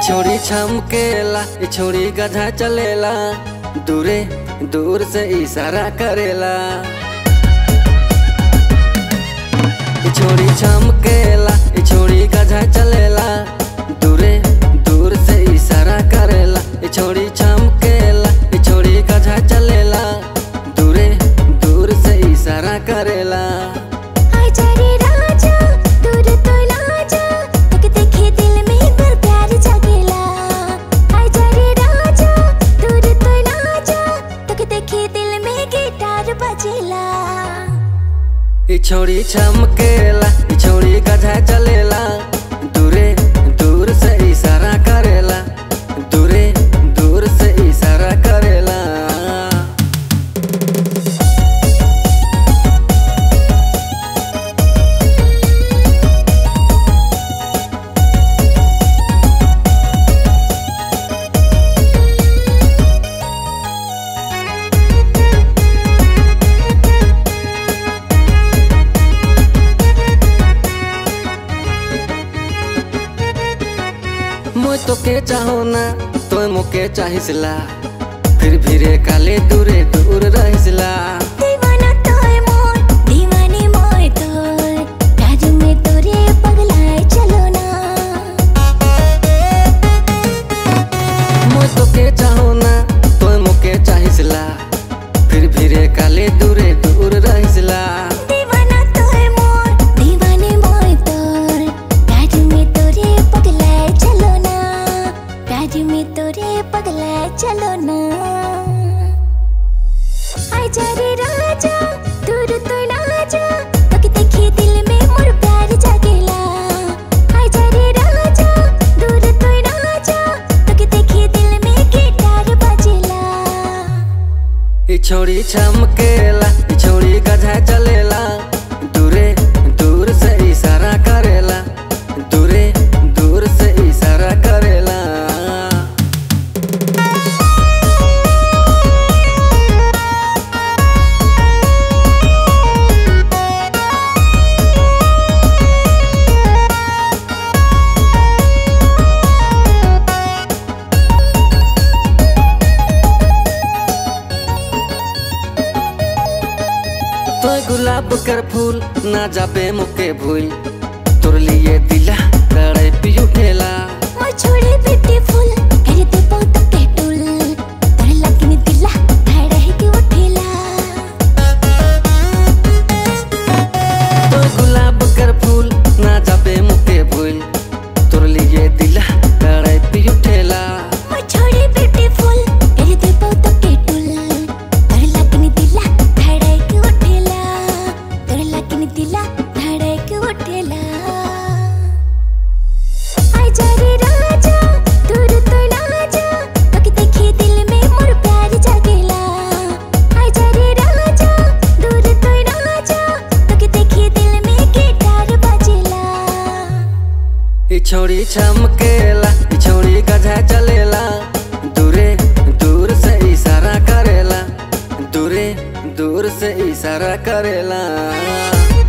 छोड़ी छमकेला ई छोड़ी गधा चलेला दूरे दूर से इशारा करेला ई छोड़ी छमकेला ई छोड़ी गधा चलेला दूरे दूर से इशारा करेला ई छोड़ी छमकेला ई छोड़ी गधा चलेला दूरे दूर से इशारा करेला आजा रे राजा दूर तो ना जा तक देखे दिल में पर प्यार जागेला आजा रे राजा दूर तो ना जा तक देखे दिल में गिटार बजेला ई छोड़ी छमकेला ई छोड़ी गधा चलेला दूरे दूर से इशारा करेला दूरे दूर से इशारा करेला मुझ तो के चाहो ना तो मुके चाहिसला फिर भी रे काले दूरे दूर रहिसला दीवाना तोय मोर दीवानी मोय तोय राजू में तोरे पगलाए चलो ना मुझ तो के चाहो ना तो मुके चाहिसला फिर भी रे काले दूरे दूर रहिसला दीवाना तोय मोर दीवानी मोय तोर राजू में तोरे पगलाए चलो ना राजू में तोरे पगलाए चलो ना आजा रे राजा दूर तो ना जा तक देखे दिल में मोर प्यार जागेला आजा रे राजा दूर तो ना जा तक देखे दिल में गिटार बजेला ई छोड़ी छमकेला ई छोड़ी गधा चलेला दूरे दूर से इशारा करेला दूरे दूर से इशारा करेला तो गुलाब कर फूल ना जाबे मुके भूल तोर लिए दिला करे पी उठेला मोर छोड़े ब्यूटीफुल करे ते बहुत केटुल तोरे लगनी दिला धड़े के उठेला तो गुलाब कर फूल ना जाबे मुके भूल तोर लिए दिला करे पी उठेला मोर छोड़े ब्यूटीफुल करे ते बहुत केटुल तोरे लगनी दिला धड़े के उठेला तोरे लगनी दिला धड़े के उठेला आजा रे राजा दूर तो ना जा तक देखे दिल में मोर प्यार जागेला आजा रे राजा दूर तो ना जा तक देखे दिल में गिटार बजेला ई छोड़ी छमकेला ई छोड़ी गधा चलेला दूरे दूर से इशारा करेला दूरे दूर से इशारा करेला